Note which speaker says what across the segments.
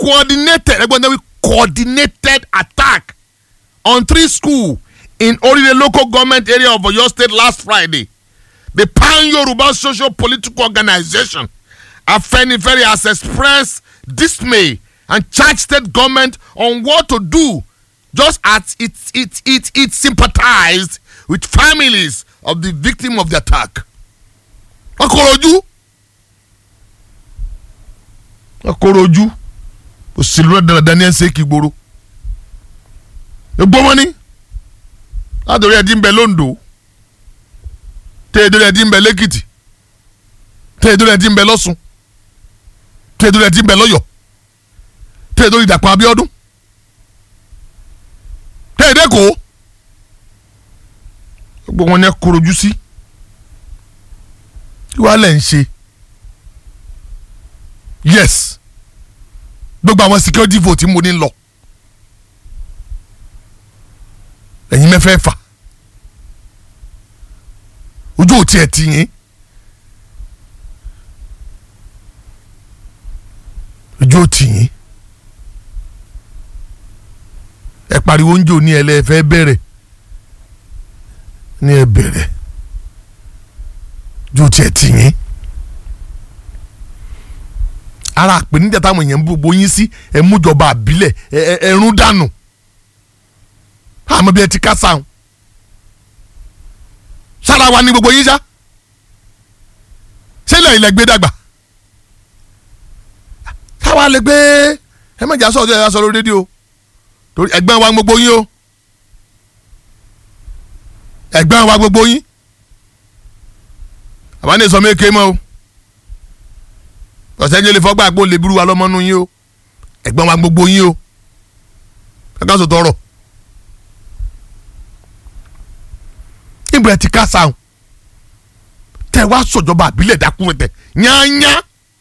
Speaker 1: coordinated ẹgbẹ́ náà wí coordinated attack on three schools in Orire local government area of Oyo State last Friday. The Pan Yoruba Social Political Organization, Afenifere, has expressed dismay and charged state government on what to do, just as it it it it sympathized with families of the victim of the attack. Akoroju. Akoroju. Òṣèlú rẹ̀ dandan ní ẹ̀ ń ṣe kí gbòòrò. Egbò wọn ni látòrí ẹdín bẹ londo tẹ́ẹ̀dọ́rẹ́ ẹdín bẹ lẹ́kìtì tẹ́ẹ̀dọ́rẹ́ ẹdín bẹ lọ́sùn tẹ́ẹ̀dọ́rẹ́ ẹdín bẹ lọ́yọ̀ tẹ́ẹ̀dọ́rẹ́ ìdàpọ̀ abíọ́dún tẹ́ẹ̀dẹ́kọ̀ gbogbo wọn ni ẹ korojú sí kí wàá lẹ̀ ń ṣe yes gbogbo àwọn security vote mo ní lọ. ẹ̀yin mẹ́fẹ́ fà ojú ò tiẹ̀ tì yín ojú ò tì yín ẹ pariwo oúnjẹ òní ẹlẹ́fẹ́ bẹ̀rẹ̀ ní ẹ bẹ̀rẹ̀ ojú ò tiẹ̀ tì yín ara àpèníjà táwọn èèyàn ń bó yín sí ẹ mújọba àbílẹ̀ ẹ ẹ rún dànù àmọ́ bí ẹ ti ká sáwọn sára wa ní gbogbo yín sá sílẹ̀ ilẹ̀ gbé dàgbà sáwa lè gbé ẹ mọ̀jà sọ̀rọ̀ ẹ sọ lórí rédíò torí ẹ̀gbọ́n wa gbogbo yín o ẹ̀gbọ́n wa gbogbo yín àbá ní ìsọmọ èké mọ́ o ọ̀sẹ̀ ń jẹ́ lè fọ́gbà àpò lè burú wa lọ́mọ́nú yín o ẹ̀gbọ́n wa gbogbo yín o kankan sọ tọrọ. ìbúrẹ́ ti ká sáwọn tẹ wá sọ̀jọba àbílẹ̀ dákúrẹ́ tẹ yányá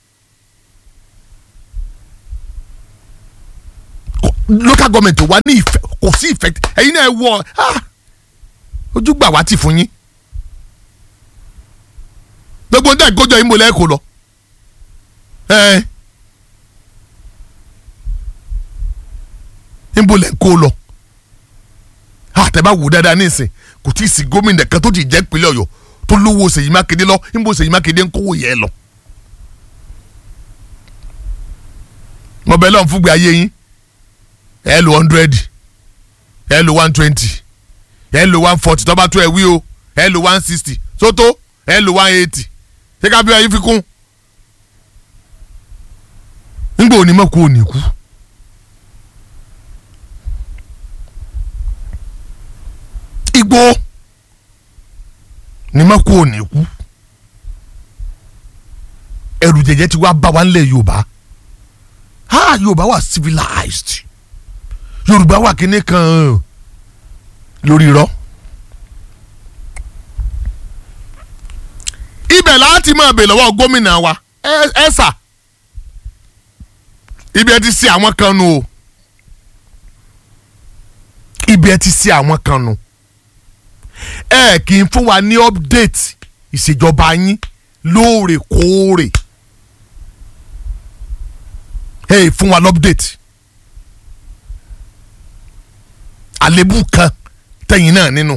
Speaker 1: local government wa ní ìfẹ́ kò sí ìfẹ́ ẹ̀yin náà wọ ojúgbà wa ti fún yín gbogbo ndé ìkójọ yín mo lẹ́ẹ̀kọ́ lọ níbo lẹ́ ń kó lọ àtẹ̀bá wò dáadáa ní ìsìn kò tí ì sí gómìnà kan tó ti jẹ́ ìpínlẹ̀ ọ̀yọ́ tó lówó Ṣèyí Mákindé lọ níbo Ṣèyí Mákindé ń kówó yẹ lọ. mo bẹ lọ́n fúgbẹ́ ayé yín ẹ lo hundred ẹ lo one twenty ẹ lo one forty tọ́ba tó ẹ wí o ẹ lo one sixty sótó ẹ lo one eighty ṣé ká bí ayé fi kún. nígbà òní mọ̀ kó o ní kú. igbó ní mako ò ní kú ẹrù jẹjẹ ti wá bá wa nílẹ̀ yorùbá ha yorùbá wà civilized yorùbá wà kíní kan lórí irọ́ ibẹ̀ láti máa bè lọ́wọ́ gómìnà wa ẹ sà ibi ẹ ti ṣe àwọn kan nu o ibi ẹ ti ṣe àwọn kan nu ẹ kì í fún wa ní update ìṣèjọba yín lóòrèkóòrè ẹ fún wa ní update àlébù kan tẹ̀yìn náà nínú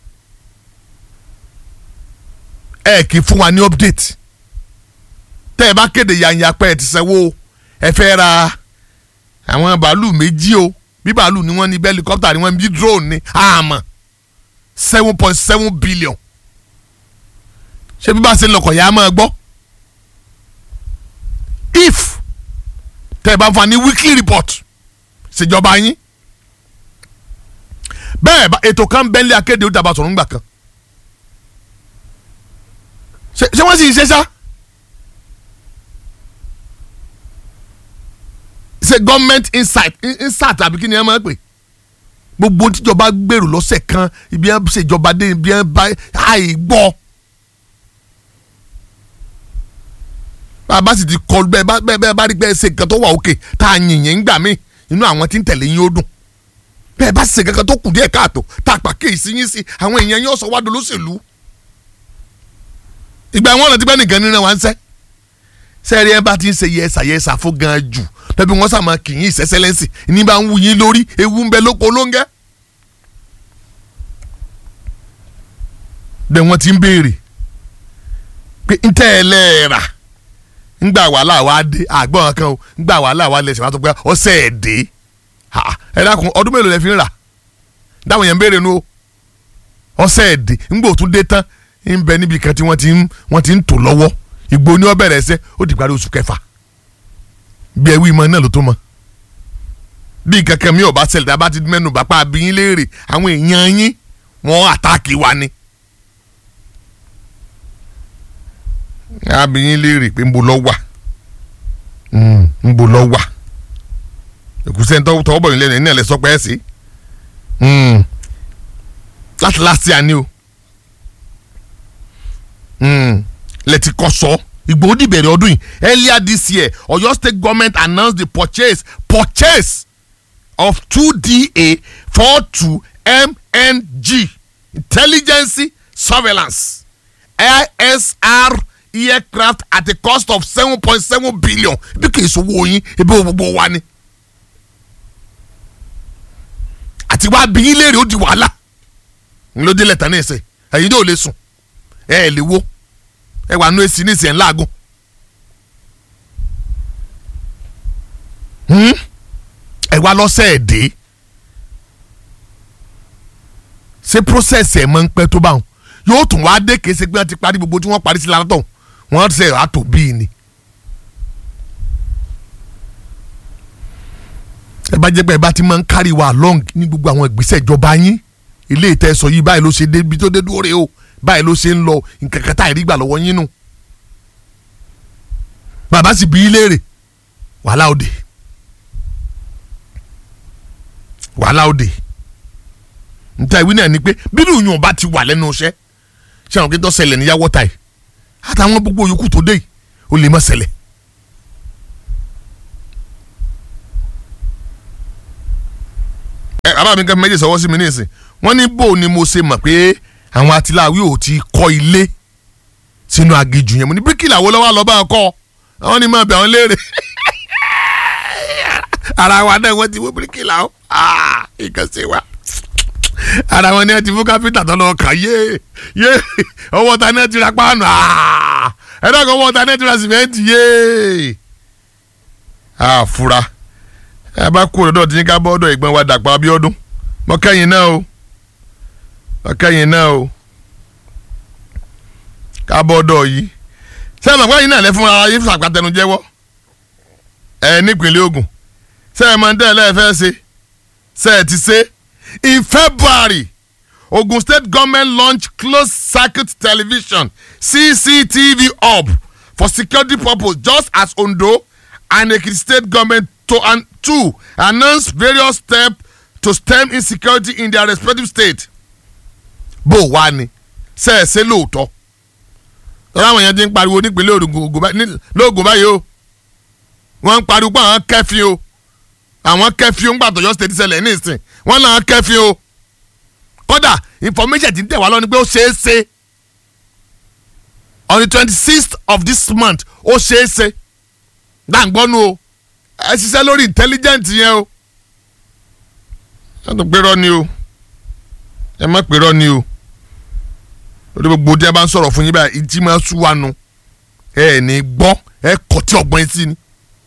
Speaker 1: ẹ kì í fún wa ní update tẹ́ ẹ bá kéde yanya pé ẹ ti sanwó ẹ fẹ́ ra àwọn bàálù méjì o bí bàálù ni wọ́n ní bẹ́ẹ̀ helicopter ni wọ́n bí drone ni àmọ́ seven point seven billion ṣé bí bá ṣe lọkọ̀ yà á máa gbọ́ if tẹ́ ẹ bá fún wa ní weekly report ṣèjọba yín bẹ́ẹ̀ bá ètò kan bẹ́ńlẹ̀ akéde ó dàbà sọ̀rọ̀ ńgbà kan ṣé wọ́n sì ń ṣe sá ṣe government insight insight àbí kí ni ẹ máa pè gbogbo tíjọba gbèrò lọ́sẹ̀ kan ibi ẹ ṣèjọba dé ibi ẹ bá àìgbọ́ bàbá sì ti kọ bẹ́ẹ̀ bá bẹ́ẹ̀ bá rí bẹ́ẹ̀ ṣe nǹkan tó wà òkè tá a yìnyín ń gbà mí inú àwọn tí ń tẹ̀lé yín ó dùn bẹ́ẹ̀ bá ṣe kankan tó kù díẹ̀ káàtó tá a pa kéèsì yín sí àwọn èèyàn yín ọ̀sọ̀ wádùn lóṣèlú ìgbà wọn rántí pé nìkan nínú wa ń sẹ́ sẹ́ẹ̀rí ẹ bá ti ń ṣe yẹsà yẹsà fún gan jù tẹ́bí wọ́n sàmà kì í ìṣẹ́sẹ́lẹ́sì ní bá ń wù yín lórí ewu ń bẹ lóko lóńgẹ́. bẹ́ẹ̀ wọ́n ti ń béèrè pé ń tẹ́ ẹ lẹ́ẹ̀rà ńgbà wàhálà wa dé àgbọ̀n kan o ńgbà wàhálà wa lẹ̀ ṣe wá tó pé ọ̀sẹ̀ ẹ̀ dé ẹ dákun ọdún mélòó lẹ fi ń rà dáwọn yẹn ń béèrè nu o ọ̀sẹ̀ ẹ̀ dé ńgbà òtún dé tán ń bẹ níbi kan tí wọ́n ti ń wọ́n ti ń tò lọ́wọ́ ìgbó ni ó bẹ̀rẹ̀ ẹsẹ̀ ó di parí oṣù kẹfà bí ẹwí mọ náà ló tó mọ bí kankan mi ò bá ṣẹlẹ̀ tá a bá ti mẹ́nu bàpá abiyin léèrè àwọn èèyàn yín wọ́n àtàkì wa ni. abiyin léèrè pé nbo lọ wà nbo lọ wà èkúsẹ́ ń tọ́wọ́ bọ̀ yín lẹ́nu ẹ̀ ní ẹ̀ lẹ́ sọ pé ẹ̀ sí láti láti àní o lẹ́tí kọ́ sọ Ìgbòho dìbẹ̀rẹ̀ ọdún yìí earlier this year Ọ̀yọ́ state government announced the purchase purchase of two DA four two MNG intelligence surveillance ISR aircraft at a cost of seven point seven billion bí kì í sowó yín ebi wo gbogbo wa ni àti wá bí yín léèrè ó di wàhálà ńlọdẹ lẹta ní ẹsẹ ẹ̀yin náà ò lè sùn ẹ ẹ lè wo ẹ wà nù èsì ní ìsìn ńláàgùn ẹ wá lọ́sẹ̀ ẹ̀ dé ṣé process ẹ̀ máa ń pẹ́ tó bá wọn yóò tún wá dé kése pé wọ́n ti parí gbogbo tí wọ́n parí sí látọ̀ wọ́n ṣe àtò bíi ni. ẹ bá jẹ́ pé ẹ bá ti máa ń carry wa along ní gbogbo àwọn ìgbésẹ̀ ìjọba yín ilé ìtẹ́sọ yìí báyìí ló ṣe débi tó dé dúró rè o báyìí ló ṣe ń lọ nǹkan kan táyì rí gbà lọ́wọ́ yín nù. bàbá sì bí í léèrè wàhálà òde wàhálà òde nta ìwé náà ni pé bínú yùn bá ti wà lẹ́nu iṣẹ́ ṣé àwọn kìtọ́ ṣẹlẹ̀ ní yàwọ́ ta yìí àtàwọn gbogbo yòókù tó dé yìí ó lè má ṣẹlẹ̀. ẹ bàbá mi kan méjì sọwọ́ sí mi nísìn wọ́n ní bó ni mo ṣe mọ̀ pé àwọn atiláwí ò ti kọ́ ilé sínú aginjù yẹn mo ní bíríkìlà wo lọ́wọ́ lọ́ọ́ bá wọn kọ́ àwọn ni máa bẹ̀ wọ́n léèrè ara wa náà wọ́n ti wó bíríkìlà ó nǹkan ṣe wa ara wọn ni ẹ ti fún kápẹ́ntà tó lọ kàn yé yé ọwọ́ ta ní ẹ ti ra páànù ẹ dọ́kọ̀ ọwọ́ ta ní ẹ ti ra sìmẹ́ǹtì yé àfúrá ẹ bá kú ọ̀dọ̀ tí ní ká bọ́ ọ̀dọ̀ ìgbọ́n wa Dàpọ̀ Abíọ́dún mọ́kẹ́yìn náà o mọ́kẹ́yìn náà o ká bọ́ ọ̀dọ̀ yìí sẹ́yìn mọ̀pẹ́ yìí náà lẹ́ fún ara yín fún àpàtẹnu jẹ́wọ́ ẹ nípínlẹ̀ Ògùn sẹ́yìn mọ̀ ń tẹ́ ẹ lẹ́ẹ̀fẹ́ ṣe sẹ́yìn ti ṣe In February, Ogun State government launched closed circuit television CCTV hub for security purpose just as Ondo and Ekiti state government to and two announced various steps to stem insecurity in their respective state. bó wá ni ṣe é ṣe lóòótọ́ lọ́wọ́ àwọn èèyàn ti ń pariwo nípínlẹ̀ lóògùn báyìí o wọ́n ń pariwo pé àwọn kẹ́fín o àwọn kẹ́fín ń gbàtọ̀ yọ state ṣẹlẹ̀ ní ìsìn wọ́n náà kẹ́fín o kódà information ti ń tẹ̀ wá lọ́ni pé ó ṣeé ṣe on the twenty sixth of this month ó ṣeé ṣe dáǹgbọ́nù o ẹ ṣiṣẹ́ lórí intelligent yẹn o ẹ tó pérọ́ ni o ẹ má pérọ́ ni o lórí gbogbo tí a bá ń sọ̀rọ̀ fún yín báyìí ìdí máa sú wa nu ẹ ẹ̀ ní gbọ́ ẹ kọ̀ tí ọgbọ́n yín sí ni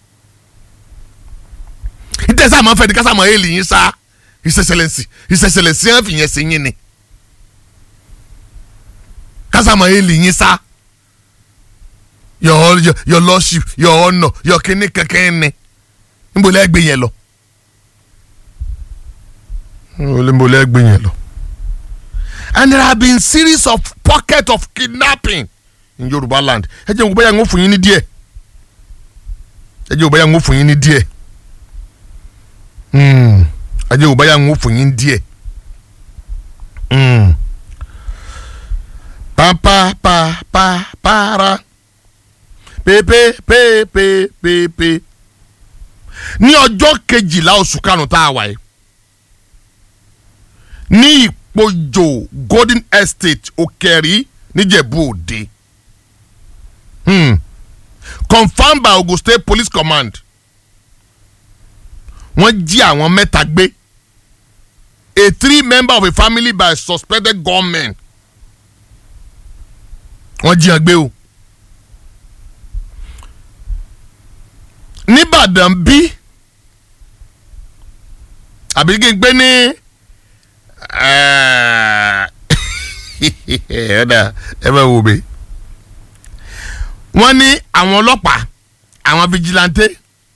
Speaker 1: ìtẹ̀sí àmọ́ fẹ́ẹ́ di kásá àmọ́ èèlì yín sá ìṣẹ̀ṣẹ̀lẹ̀sì ìṣẹ̀ṣẹ̀lẹ̀sì ẹ̀ fìyẹn sí yín ni kásá àmọ́ èèlì yín sá your your your lordship your honour your kini kankan ni nbọ lẹgbẹ yẹn lọ nbọ lẹgbẹ yẹn lọ and there have been series of pockets of kidnapping in Yorùbá land ẹ jẹ́ n kò báyà ń wò fún yín ní díẹ̀ ẹ jẹ́ n kò báyà ń wò fún yín ní díẹ̀ ẹ jẹ́ n kò báyà ń wò fún yín díẹ̀ pa pa pa pa para pépé pépé pépé ní ọjọ́ kejìlá oṣù karùn-ún tá a wà yìí ní ìpojò golden estate òkèrí níjẹ̀bú òde confirmed by Ogun State Police Command wọ́n jí àwọn mẹ́ta gbé a three member of a family by suspected gunmen wọ́n jí wọn gbé o nìbàdàn bí àbí kí n gbé ní ẹ̀ẹ́dà ẹ bá wò mí wọ́n ní àwọn ọlọ́pàá àwọn vigilante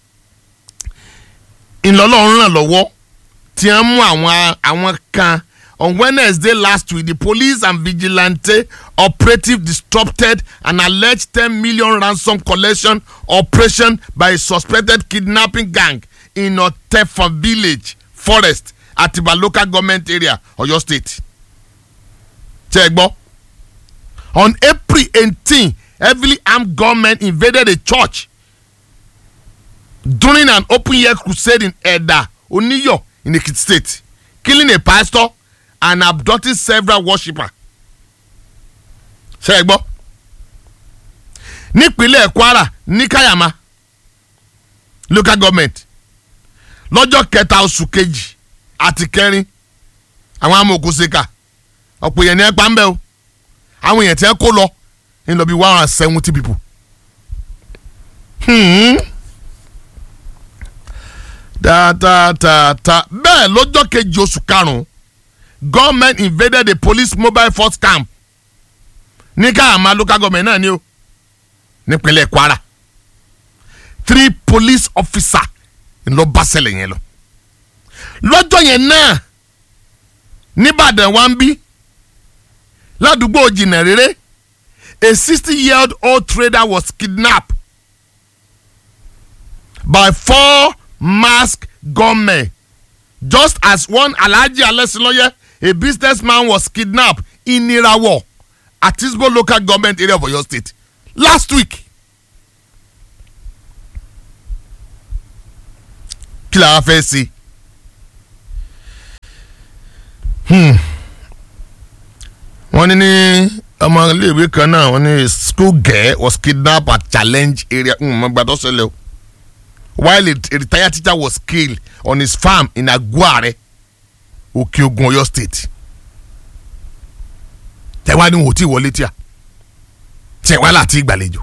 Speaker 1: ńlọlọ́run ràn lọ́wọ́ tí wọ́n mú àwọn àwọn kan on Wednesday last week the police and vigilante operative disrupted an alleged ten million ransom collection operation by a suspected kidnapping gang in Otefa village forest Atiba local government area Oyo state. ṣe gbọ́ on April eighteen heavily armed gunmen invaded a church during an open-air crusade in Edda Oniyo in Ekiti state killing a pastor and abducting several worshippers. ṣe gbọ́ nípínlẹ̀ Kwara ní Kayama local government lọ́jọ́ kẹta oṣù kejì àti kẹrin àwọn amòòkùnsíkà ọ̀pọ̀ èèyàn ní ẹ pa ń bẹ́ o àwọn èèyàn tí ẹ kó lọ ń lọ bí one hundred and seventy people. Hmm. tààtààtà bẹ́ẹ̀ lọ́jọ́ kejì oṣù karùn-ún government invaded the police mobile force camp ní káàmá local government náà ni o nípínlẹ̀ Kwara three police officer ńlọ bá ṣẹlẹ̀ yẹn lọ lọ́jọ́ yẹn náà nìbàdàn wa ń bí ládùúgbò jìnnà rere a sixty year old trader was kidnapped by four masked gunmen just as one alhaji alesiloye a businessman was kidnapped in irawo atisbo local government area of oyo state last week. kí la wá fẹ́ sí wọ́n ní ní ọmọ iléèwé kan náà wọ́n ní school girl was kidnapped at challenge area mo gbàdọ́ ṣẹlẹ̀ o while a, a retired teacher was killed on his farm in Aguare Òkè-Ògùn Ọ̀yọ́ state tẹ̀wá ni wò ó tí wọlé tíà tẹ̀wá láti ìgbàlejò.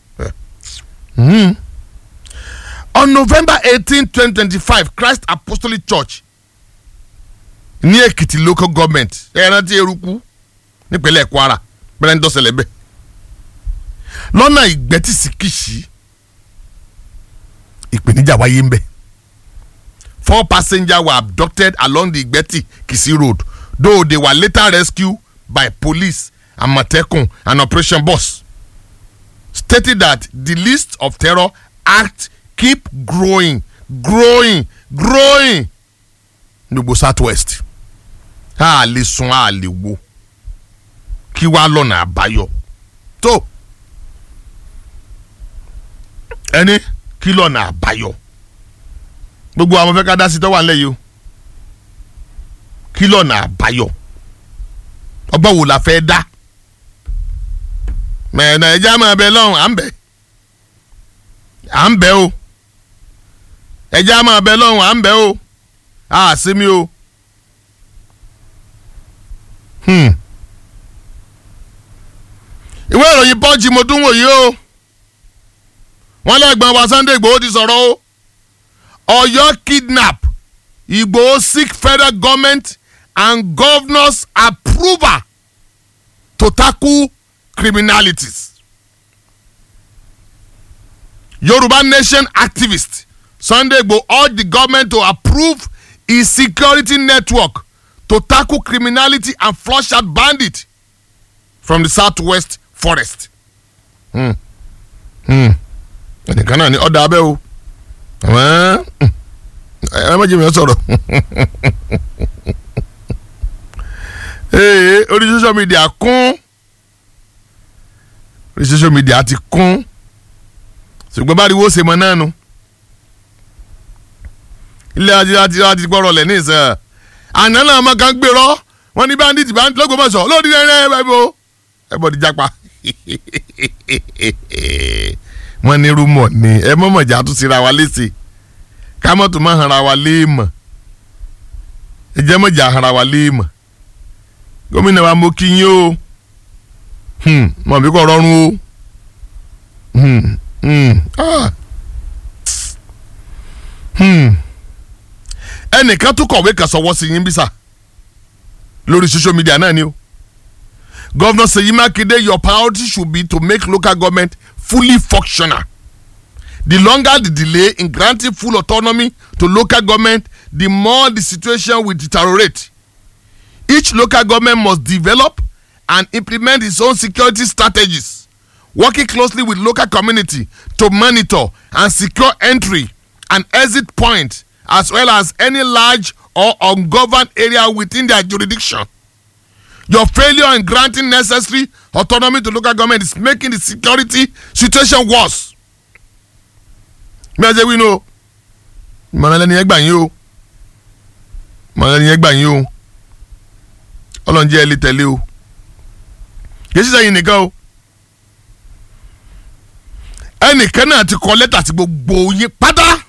Speaker 1: on November eighteen twenty twenty five Christ Apostolic Church ní Èkìtì local government ẹ̀rántí eruku nípínlẹ̀ Kwara bẹ́ẹ̀ ń dọ́sẹ̀lẹ̀ bẹ́ẹ̀ lọ́nà ìgbẹ́tì sí Kìṣí ìpèníjà wáyé ń bẹ̀ four passengers were abducted along the Ìgbẹ́tì Kìṣí road though they were later rescued by police Àmọ̀tẹ́kùn and operation boss stated that the list of terror acts keep growing growing growing gbogbo southwest a lè sun a lè wo kí wàá lọ́nà àbáyọ tó ẹni kí lọ́nà àbáyọ gbogbo àwọn fẹ́ ká dá sí tó wà nílẹ̀ yìí o kí lọ́nà àbáyọ ọgbọ́n wo la fẹ́ dá mẹ̀ẹ̀nà ẹja máa bẹ lọ́hùn à ń bẹ̀ à ń bẹ̀ o ẹja máa bẹ lọ́hùn à ń bẹ̀ o a sí mi o. Hmm. ìwé ìròyìn pọ́ǹchì mo tún wò yìí o wọ́n lẹ́gbọ̀n wa Sunday Igboho ti sọ̀rọ̀ o Ọ̀yọ́ kidnap Igboho seek federal government and governors approval to tackle criminalities. Yoruba Nation activist Sunday Igboho urged the government to approve its security network to tackle criminality and flush out bandits from the southwest forest. ẹnìkan náà ní ọ̀dà abẹ́ o ẹ má jẹ́ mi sọ̀rọ̀ orí social media kún orí social media ti kún ṣùgbọ́n bá rí wo ṣe mọ náà nu ilé ajé àti àti gbọ́rọ̀ lẹ̀ ní ìsẹ̀ àná náà ọmọ kan gbèrò wọn ní bandit bandit lọ́gbọ̀mọ̀sọ̀ lórí rẹ̀ ẹ̀ bọ̀ ẹ̀ bọ̀ di japa wọ́n ní rúmọ̀ ni ẹ mọ̀mọ̀ jà tún síra wa léṣe ká mọ̀ tó máa hanra wa léèmọ̀ ẹ jẹ́ mọ̀ jà hanra wa léèmọ̀ gómìnà wa mo kí yín o hmm, mọ̀ bí kò rọrùn o hmm, hmm, ah. hmm. ẹnìkan tún kọ̀wé kan sọ̀wọ́ sí yín bí sà lórí social media náà ni o governor Seyi Makinde your priority should be to make local government fully functional the longer the delay in granting full autonomy to local government the more the situation will deteriorate each local government must develop and implement its own security strategies working closely with local community to monitor and secure entry and exit point as well as any large or ungoverned area within their jurisdiction your failure in granting necessary autonomy to local government is making the security situation worse. mẹ́ẹ̀ẹ́sẹ̀ wí nu o ìmọ̀ràn ẹlẹ́ni yẹn gbà yín o ìmọ̀ràn ẹlẹ́ni yẹn gbà yín o ọlọ́run jẹ́ ẹ lè tẹ̀lé o kì í ṣiṣẹ́ yín nìkan o ẹnìkan náà ti kọ lẹ́tà sí gbogbo yín pátá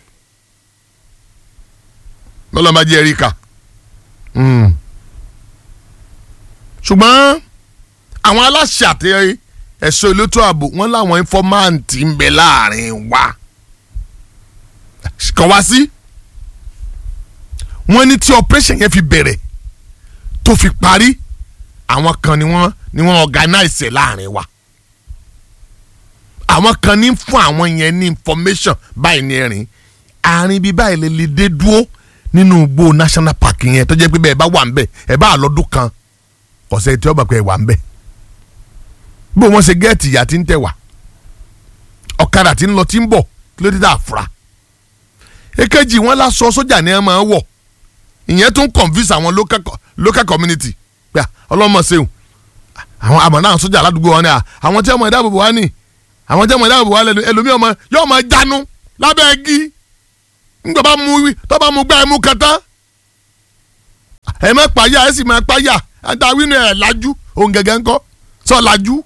Speaker 1: lọ́lọ́ máa jẹ́ ẹ̀rí kà ṣùgbọ́n àwọn aláṣẹ àti ẹ̀ṣọ́ elétò ààbò wọn láwọn ínfọ́máǹtì ń bẹ láàrin wa kàn wá sí wọ́n ní tí operation yẹn fi bẹ̀rẹ̀ tó fi parí àwọn kan ni wọ́n ni wọ́n organize ẹ̀ láàrin wa àwọn kan ní fún àwọn yẹn ní information báyìí ní ẹ̀rìn àárín bíi báyìí lè lè dé dúró nínú igbó national park yẹn tó jẹ́ pé bẹ́ẹ̀ bá wà ń bẹ̀ ẹ̀ bá lọ́dún kan ọ̀sẹ̀ tí ó bá pẹ́ wà ń bẹ̀ bó wọ́n ṣe gẹ́ẹ̀tì ìyá tí ń tẹ̀ wá ọ̀kadà tí ń lọ tí ń bọ̀ kí ló dé dá àfúrá èkejì wọn lásọ sójà ni ẹ máa wọ̀ ìyẹn tún convince àwọn local, local community pé ọlọ́mọ ṣeun àwọn àmọ́ náà sójà aládùúgbò wọn ni àwọn tí ọmọ ìdáàbòbò wa ni àwọn tí ọmọ ìdáàbòbò wa lẹnu ẹlòmíì ọmọ yóò máa jánu lábẹ́ ẹgí ńgbà bá mú tó bá mú gbá ẹ mú kẹta ẹ má pààyà ẹ sì má pààyà àtàwí ni ẹ lajú òun gẹ́gẹ́ ńkọ́ sọ lajú.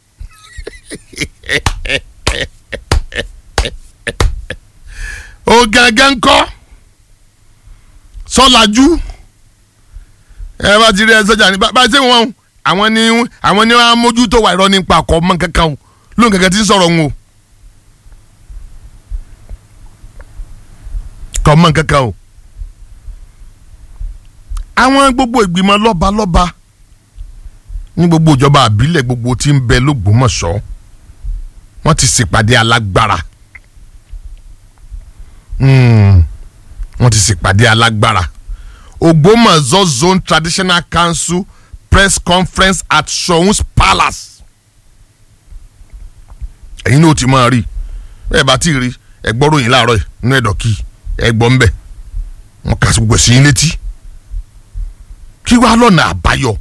Speaker 1: òun gẹ́gẹ́ ńkọ́ sọ lajú. ẹ bá ti rí ẹ sọjà ní bá ṣe wọn àwọn ni àwọn ni wọn á mójútó wà irọ́ nípa àkọ́ mọ́ kankan o lóun kankan ti ń sọ̀rọ̀ wọn o. kọ́ mọ́ kankan o. àwọn gbogbo ìgbìmọ̀ lọ́balọ́ba ní gbogbo ìjọba àbílẹ̀ gbogbo tí ń bẹ lógbómọ̀ṣọ́ wọ́n ti ṣèpàdé alágbára wọ́n ti ṣèpàdé alágbára Ògbómọ̀ṣọ́ Zone Traditional Council press conference at Soun's Palace ẹ̀yin náà ti máa rí ẹ bá ti rí ẹ gbọ́ ròyìn láàárọ̀ yìí nínú ẹ̀dọ̀ kí ẹ gbọ́ ń bẹ̀ wọ́n kà sí gbogbo sí yín létí kí wàá lọ́nà àbáyọ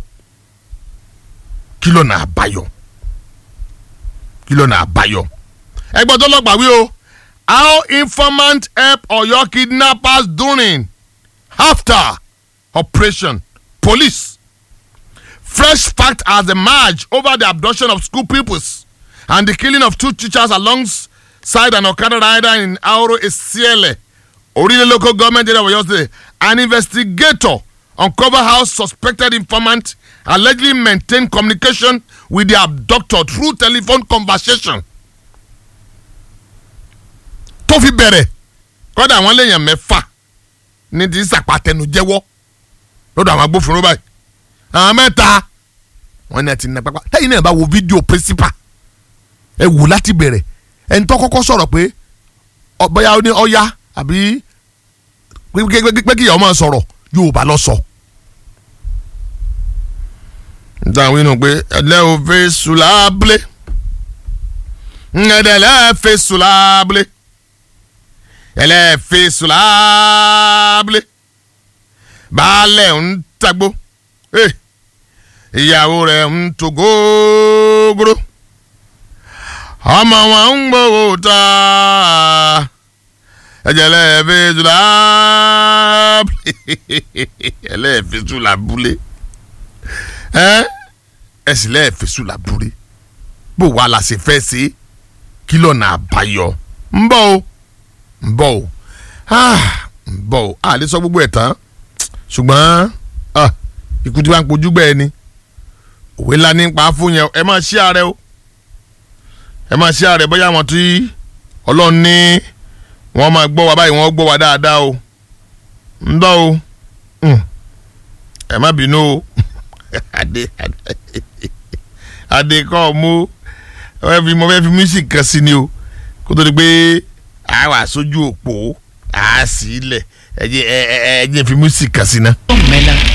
Speaker 1: kí lọ́nà àbáyọ kí lọ́nà àbáyọ. ẹgbẹ́ tó lọ́gbà wí o how informant help Ọ̀yọ́ kidnappers during after operation police fresh fact has emerged over the abduction of school pupils and the killing of two teachers alongside an Okada rider in Auro Esiele Orile local government area of Ọ̀yọ́ state an investigator uncover how suspected informant allegedly maintained communication with the abductor through telephone conversation. tó fi bẹ̀rẹ̀ kọ́dà àwọn léèyàn mẹ́fà ní ti sàpàtẹnu jẹ́wọ́ lọ́dọ̀ àwọn agbófinró báyìí àwọn mẹ́ta wọ́n ní ẹ ti na pápá lẹ́yìn náà bá wo fídíò principal ẹ wò láti bẹ̀rẹ̀ ẹni tó kọ́kọ́ sọ̀rọ̀ pé bóyá ó ní ọ̀ya àbí pé kí ìyá ọmọ sọ̀rọ̀ Yorùbá lọ sọ. So dáhùn inú pé ẹlẹ́ ò fẹ́ sùlábùlé ẹ̀dẹ̀lẹ́ fẹ́ sùlábùlé ẹlẹ́ fẹ́ sùlábùlé baálẹ̀ ń tagbó ìyàwó rẹ̀ ń tó gógóró ọmọ wọn ń gbowó ta ẹ̀jẹ̀lẹ́ fẹ́ sùlábùlé ẹlẹ́ fẹ́ sùlábùlé ẹ ẹ sì lẹ́ẹ̀ fèsù làbúrẹ́ bó wàá la ṣe fẹ́ ṣe kí lọ́nà àbáyọ ń bọ̀ o ń bọ̀ o ah, ń bọ̀ o a lè sọ gbogbo ẹ̀ tán ṣùgbọ́n ah, ikú tí wàá ń pojú gbẹ́ ẹ ni òwe ńlá ní pa á fún yẹn ẹ máa ṣí ààrẹ o ẹ máa ṣí ààrẹ bóyá àwọn tí ọlọ́run ní wọ́n máa gbọ́ wa báyìí wọ́n gbọ́ wa dáadáa o ń bọ̀ o Mm. ẹ má bínú o adé adé kọ́ mú ẹ fi mo fẹ́ fi music kan sí ni o kó tó di pé a wà sójú òpó a sì lẹ̀ ẹ jẹ́ ẹ ẹ ẹ jẹ́ fi music kan sí ná.
Speaker 2: mẹ́la